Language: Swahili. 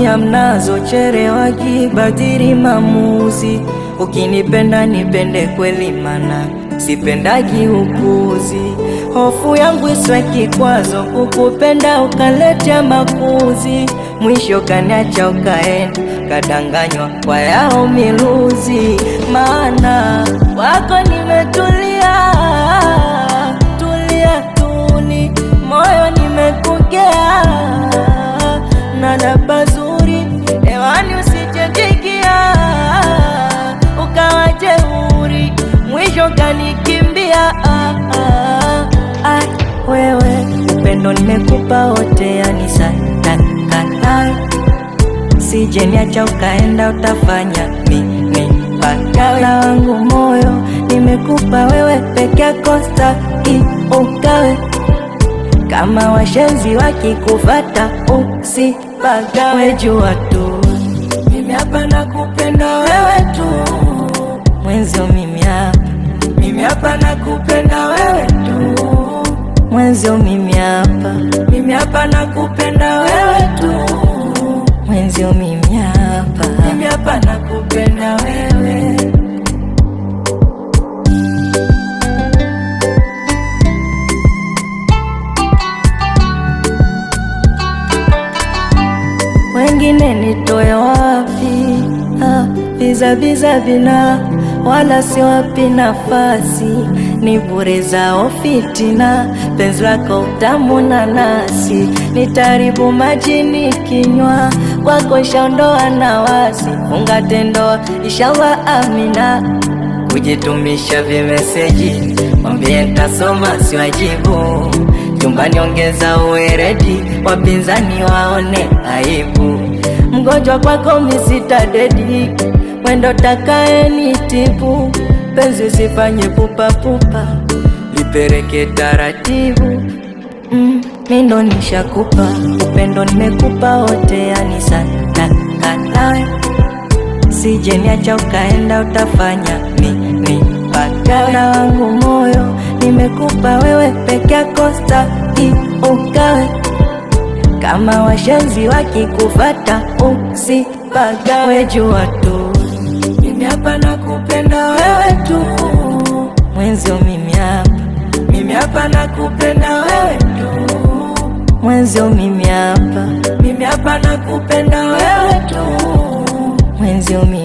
nia mnazo cherewagi badiri mamuzi ukinipenda nipende kweli mana sipendagi upuzi hofu yangu iswe kikwazo kukupenda ukaletea makuzi mwisho kaniacha ukaenda kadanganywa kwa yao miluzi maana wako nimetulia tulia tuli moyo nimekugea nada bazuri hewani usichekikia ukawa jeuri mwisho kanikimbia ah, ah, ah, wewe upendo nimekupa wote yani satakanawe sije niacha ukaenda utafanya nini pagala wangu moyo nimekupa wewe peke yako staki ukawe kama washenzi wakikufata usipagawe jua tu mimi hapa nakupenda wewe tu mwenzio mimi hapa mimi hapa nakupenda wewe tu mwenzio mimi hapa mimi hapa nakupenda wewe tu mwenzio mimi hapa mimi hapa nakupenda wewe wengine nitoe wapi? Ah, biza biza vina wala si wapi nafasi, ni bure zao fitina, penzi lako utamu na nasi, nitaribu majini kinywa kwako, shaondoa na wasi, funga tendoa inshallah, amina kujitumisha vimeseji, mwambie ntasoma siwajibu chumbani, ongeza uweredi, wapinzani waone aibu. Mgonjwa kwako misita dedi, mwendo takae ni tibu, penzi sifanye pupapupa, lipeleke taratibu. Mm, mindo nishakupa upendo, nimekupa wote, yani satakanawe sije niacha ukaenda utafanya nini pagala wangu moyo nimekupa wewe peke yako staki ukawe kama washenzi wakikufata usipagawe jua tu mimi hapa nakupenda wewe tu mwenzio mimi hapa mimi hapa nakupenda wewe tu mwenzio mimi hapa mimi hapa nakupenda wewe tu mwenzio mimi